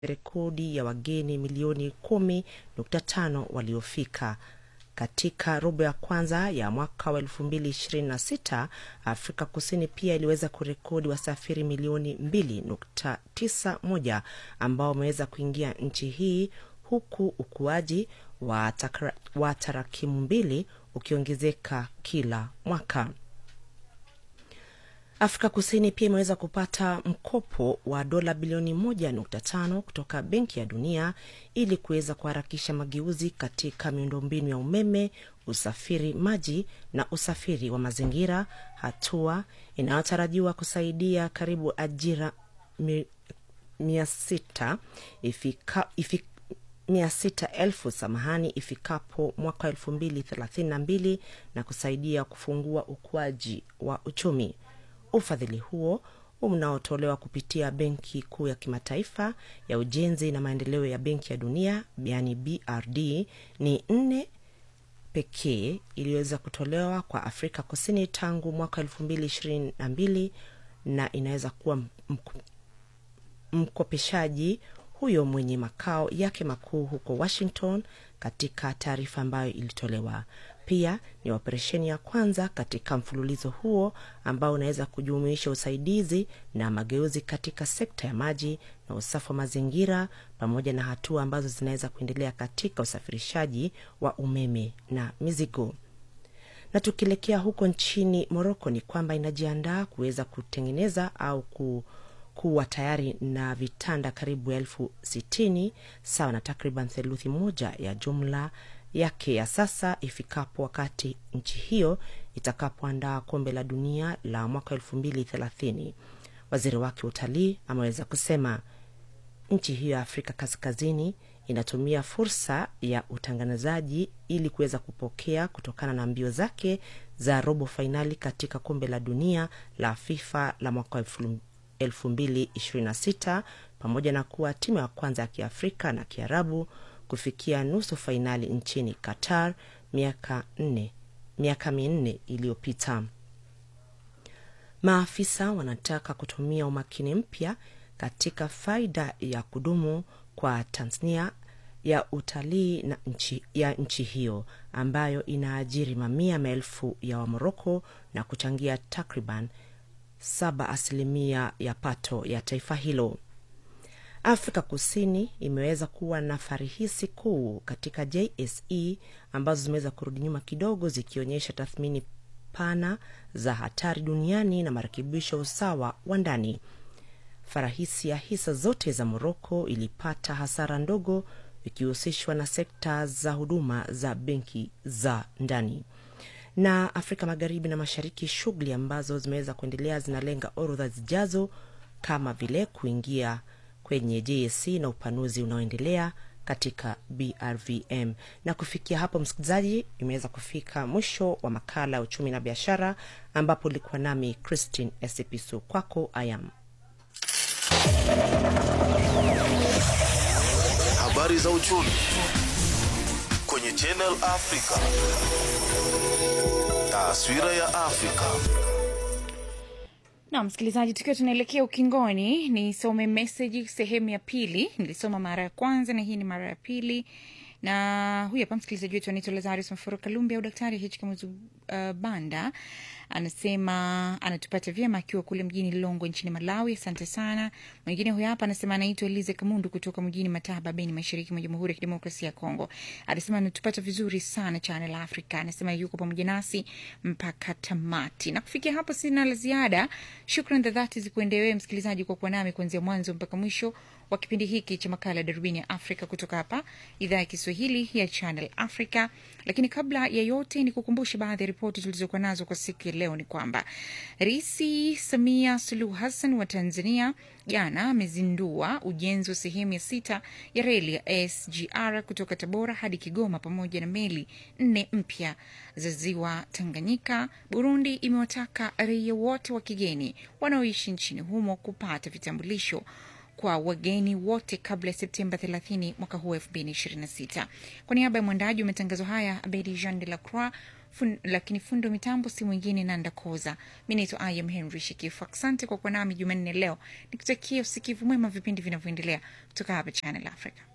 rekodi ya wageni milioni kumi nukta tano waliofika katika robo ya kwanza ya mwaka wa elfu mbili ishirini na sita Afrika Kusini pia iliweza kurekodi wasafiri milioni mbili nukta tisa moja ambao wameweza kuingia nchi hii huku ukuaji wa, takra, wa tarakimu mbili ukiongezeka kila mwaka. Afrika Kusini pia imeweza kupata mkopo wa dola bilioni moja nukta tano kutoka Benki ya Dunia ili kuweza kuharakisha mageuzi katika miundombinu ya umeme, usafiri maji na usafiri wa mazingira, hatua inayotarajiwa kusaidia karibu ajira mi, mia sita ifika, ifika mia sita elfu samahani ifikapo mwaka elfu mbili thelathini na mbili na kusaidia kufungua ukuaji wa uchumi. Ufadhili huo unaotolewa kupitia Benki Kuu ya Kimataifa ya Ujenzi na Maendeleo ya Benki ya Dunia, yani BRD, ni nne pekee iliyoweza kutolewa kwa Afrika Kusini tangu mwaka elfu mbili ishirini na mbili na inaweza kuwa mkopeshaji huyo mwenye makao yake makuu huko Washington. Katika taarifa ambayo ilitolewa pia, ni operesheni ya kwanza katika mfululizo huo ambao unaweza kujumuisha usaidizi na mageuzi katika sekta ya maji na usafi wa mazingira pamoja na hatua ambazo zinaweza kuendelea katika usafirishaji wa umeme na mizigo. Na tukielekea huko nchini Moroko, ni kwamba inajiandaa kuweza kutengeneza au ku kuwa tayari na vitanda karibu elfu sitini sawa na takriban theluthi moja ya jumla yake ya sasa ifikapo wakati nchi hiyo itakapoandaa kombe la dunia la mwaka elfu mbili thelathini. Waziri wake wa utalii ameweza kusema nchi hiyo ya Afrika Kaskazini inatumia fursa ya utangazaji ili kuweza kupokea kutokana na mbio zake za robo fainali katika kombe la dunia la FIFA la mwaka elfu 2026 pamoja na kuwa timu ya kwanza ya Kiafrika na Kiarabu kufikia nusu fainali nchini Qatar miaka nne miaka minne iliyopita. Maafisa wanataka kutumia umakini mpya katika faida ya kudumu kwa Tanzania ya utalii na nchi, ya nchi hiyo ambayo inaajiri mamia maelfu ya Wamoroko na kuchangia takriban saba asilimia ya pato ya taifa hilo. Afrika Kusini imeweza kuwa na farihisi kuu katika JSE ambazo zimeweza kurudi nyuma kidogo, zikionyesha tathmini pana za hatari duniani na marekebisho ya usawa wa ndani. Farahisi ya hisa zote za Moroko ilipata hasara ndogo, ikihusishwa na sekta za huduma za benki za ndani na Afrika Magharibi na Mashariki, shughuli ambazo zimeweza kuendelea zinalenga orodha zijazo kama vile kuingia kwenye JSC na upanuzi unaoendelea katika BRVM. Na kufikia hapo, msikilizaji, imeweza kufika mwisho wa makala ya uchumi na biashara, ambapo ulikuwa nami Christine Esipisu. Kwako ayam habari za uchumi kwenye Channel Africa. Taswira ya Afrika. Na msikilizaji, tukiwa tunaelekea ukingoni, nisome meseji sehemu ya pili. Nilisoma mara ya kwanza na hii ni mara ya pili, na huyu hapa msikilizaji wetu anaitwa Lazarus Mafuro Kalumbi au Daktari H Kamuzu uh, Banda anasema anatupata vyema akiwa kule mjini Lilongwe nchini Malawi. Asante sana. Mwingine huyu hapa anasema anaitwa Elize Kamundu kutoka mjini Mataba, Beni, mashariki mwa Jamhuri ya Kidemokrasia ya Kongo. Anasema anatupata vizuri sana Channel Africa. Anasema yuko pamoja nasi mpaka tamati. Na kufikia hapo sina la ziada. Shukran za dhati zikuendewe msikilizaji kwa kuwa nami kuanzia mwanzo mpaka mwisho wa kipindi hiki cha makala ya darubini ya Afrika kutoka hapa idhaa ya Kiswahili ya Channel Africa. Lakini kabla ya yote, ni kukumbusha baadhi ya ripoti tulizokuwa nazo kwa siku ya leo. Ni kwamba Rais Samia Suluhu Hassan wa Tanzania jana amezindua ujenzi wa sehemu ya sita ya reli ya SGR kutoka Tabora hadi Kigoma pamoja na meli nne mpya za ziwa Tanganyika. Burundi imewataka raia wote wa kigeni wanaoishi nchini humo kupata vitambulisho kwa wageni wote kabla ya Septemba 30 mwaka huu 2026. Kwa niaba ya mwandaji wa matangazo haya Abedi Jean de la Croix, fun, lakini fundo mitambo si mwingine nanda koza mi naitwa im henry shikifu asante kwa kuwa nami jumanne leo nikutakia usikivu mwema vipindi vinavyoendelea kutoka hapa channel africa